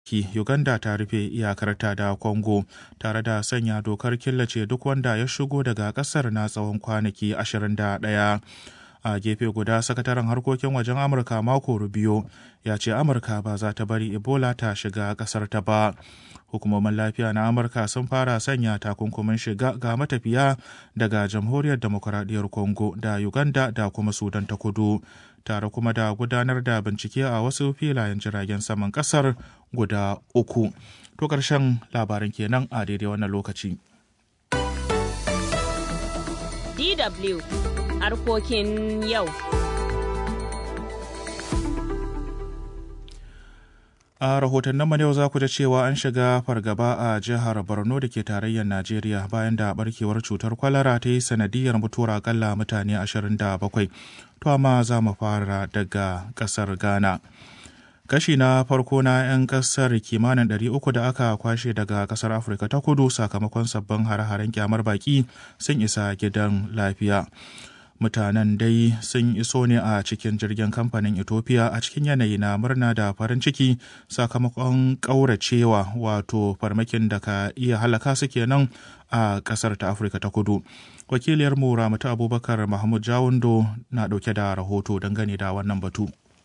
ki Uganda ta rufe iyakarta da Congo tare da sanya dokar killace duk wanda ya shigo daga kasar na tsawon kwanaki 21. A gefe guda sakataren harkokin wajen Amurka mako Rubio ya ce Amurka ba za ta bari Ebola ta shiga kasar ta ba. Hukumomin lafiya na Amurka sun fara sanya takunkumin shiga ga matafiya daga Jamhuriyar Demokuraɗiyyar Congo da Uganda da kuma Sudan ta kudu. tare kuma da gudanar da bincike a wasu filayen jiragen saman kasar guda uku. To ƙarshen labaran kenan a daidai wannan lokaci. DW harkokin yau. A rahotannin mu yau za ku da cewa an shiga fargaba a jihar Borno da ke tarayyar Najeriya bayan da barkewar cutar kwalara ta yi sanadiyar mutuwar akalla mutane 27. To amma za mu fara daga ƙasar Ghana. Kashi na farko na 'yan ƙasar kimanin 300 da aka kwashe daga ƙasar Afirka ta kudu sakamakon sabbin hare-haren kyamar baki sun isa gidan lafiya. mutanen dai sun iso ne a cikin jirgin kamfanin ethiopia a cikin yanayi na murna da farin ciki sakamakon ƙauracewa wato farmakin da ka iya halaka su kenan a ƙasar ta afirka ta kudu wakiliyar mu ramatu abubakar mahmud jawundo na ɗauke da rahoto dangane da wannan batu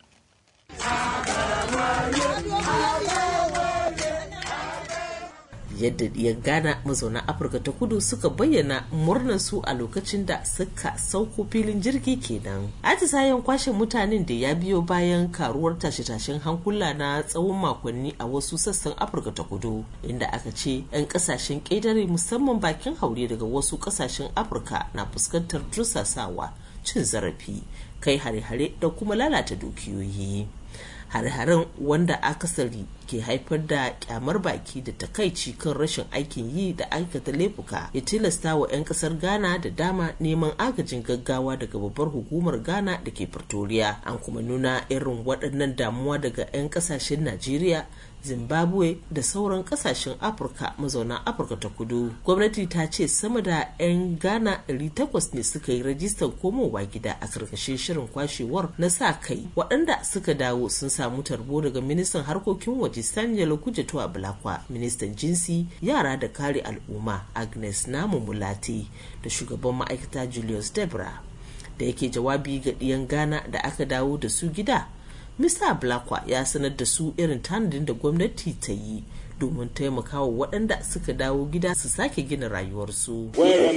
yadda ya gana mazauna afirka ta kudu suka bayyana murnar su a lokacin da suka sauko filin jirgi kenan atisayen kwashe mutanen da ya biyo bayan karuwar tashe-tashen hankula na tsawon makonni a wasu sassan afirka ta kudu inda aka ce 'yan kasashen ƙetare musamman bakin haure daga wasu kasashen afirka na fuskantar tursasawa cin zarafi kai hare-hare da kuma lalata dukiyoyi hare-haren wanda akasari ke haifar da kyamar baki da takaici kan rashin aikin yi da aikata laifuka ya tilasta wa 'yan kasar ghana da dama neman agajin gaggawa daga babbar hukumar ghana da ke pretoria an kuma nuna irin waɗannan damuwa daga 'yan kasashen najeriya zimbabwe da sauran kasashen afirka mazauna afirka ta kudu gwamnati ta ce sama da 'yan ghana 800 ne suka yi rajistar komowa gida a karkashin shirin kwashewar na sa kai waɗanda suka dawo sun samu tarbo daga ministan harkokin waje sanya lokuja a bulakwa ministan jinsi yara da kare al'umma agnes namu mulati da shugaban ma'aikata julius debra da yake jawabi ga ɗiyan ghana da aka dawo da su gida Mr. Blakwa ya sanar da su irin tanadin da gwamnati ta yi domin taimakawa waɗanda suka dawo gida su sake gina rayuwarsu.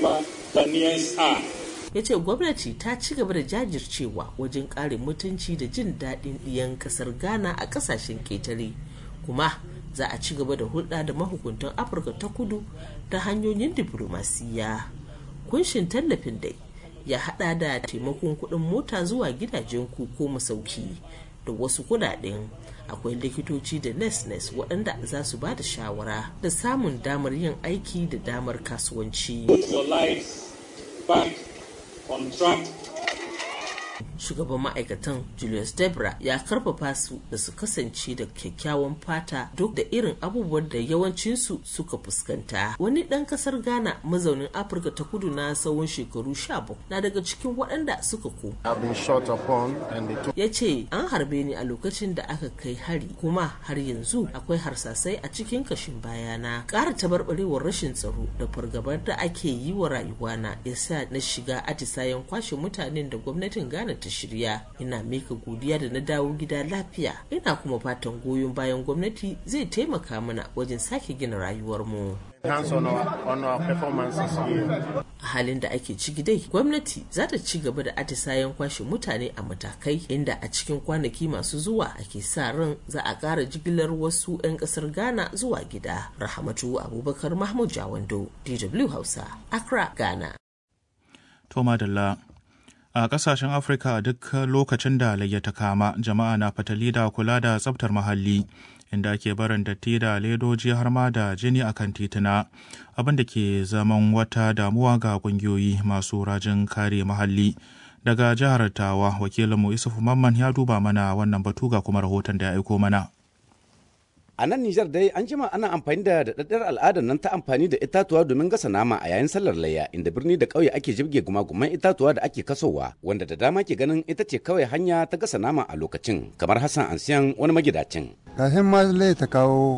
Ya ce gwamnati ta ci gaba da jajircewa wajen kare mutunci da jin daɗin ɗiyan ƙasar Ghana a ƙasashen ƙetare. Kuma za a ci gaba da hulɗa da mahukuntan Afirka ta kudu ta hanyoyin diflomasiyya. Kunshin tallafin dai ya haɗa da taimakon kuɗin mota zuwa gidajen ku ko masauki. da wasu kudaden akwai likitoci da nes-nes waɗanda za su ba da shawara da samun damar yin aiki da damar kasuwanci. shugaban ma'aikatan julius debra ya karfafa su da su kasance da kyakkyawan fata duk da irin abubuwan da yawancinsu suka fuskanta wani ɗan ƙasar ghana mazaunin afirka ta kudu na tsawon shekaru 17 na daga cikin waɗanda suka ko ya ce an harbe ni a lokacin da aka kai hari kuma har yanzu akwai harsasai a cikin kashin bayana ƙara tabarbarewar rashin tsaro da fargabar da ake yi wa rayuwana ya sa na shiga atisayen kwashe mutanen da gwamnatin ghana ta shirya ina mika godiya da na dawo gida lafiya ina kuma fatan goyon bayan gwamnati zai taimaka mana wajen sake gina rayuwarmu a halin da ake ciki dai gwamnati za ta ci gaba da atisayen kwashe mutane a matakai inda a cikin kwanaki masu zuwa ake sa ran za a ƙara jigilar wasu 'yan ƙasar ghana zuwa gida rahamatu abubakar mahmud jawando dw hausa accra ghana to madalla a kasashen afirka duk lokacin da layya ta kama jama'a na fatali da kula da tsabtar muhalli inda ake barin datti da ledoji har ma da jini a kan tituna abin da ke zaman wata damuwa ga kungiyoyi masu rajin kare muhalli daga jihar tawa wakilinmu isufu mamman ya duba mana wannan batu ga kuma rahoton da ya aiko mana A nan Nijar dai an jima ana amfani da daɗaɗɗar al'adar nan ta amfani da itatuwa domin gasa nama a yayin sallar layya inda birni da ƙauye ake jibge gumaguman itatuwa da ake kasowa wanda da dama ke ganin ita ce kawai hanya ta gasa nama a lokacin kamar Hassan Ansiyan wani magidacin. Kafin ma ta kawo